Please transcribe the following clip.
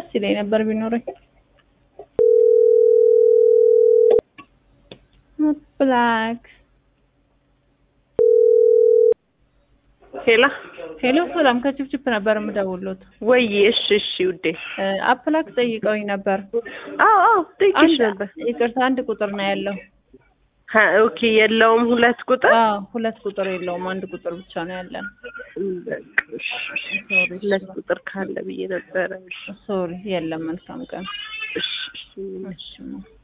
ደስ ይለኝ ነበር ቢኖረኝ። ብላክ ሄላ ሄሎ፣ ሰላም ከችፕችፕ ነበር የምደውሉት። ወይ እሺ እሺ ውዴ አፕላክ ጠይቀውኝ ነበር። አዎ አዎ ጠይቄሽ አንድ ነበር ይቅርታ፣ አንድ ቁጥር ነው ያለው። ሀ ኦኬ የለውም ሁለት ቁጥር አዎ ሁለት ቁጥር የለውም፣ አንድ ቁጥር ብቻ ነው ያለን። በቃ እሺ፣ እሺ። ሁለት ቁጥር ካለ ብዬ ነበረ ሶሪ፣ የለም። መልካም ቀን። እሺ እሺ እሺ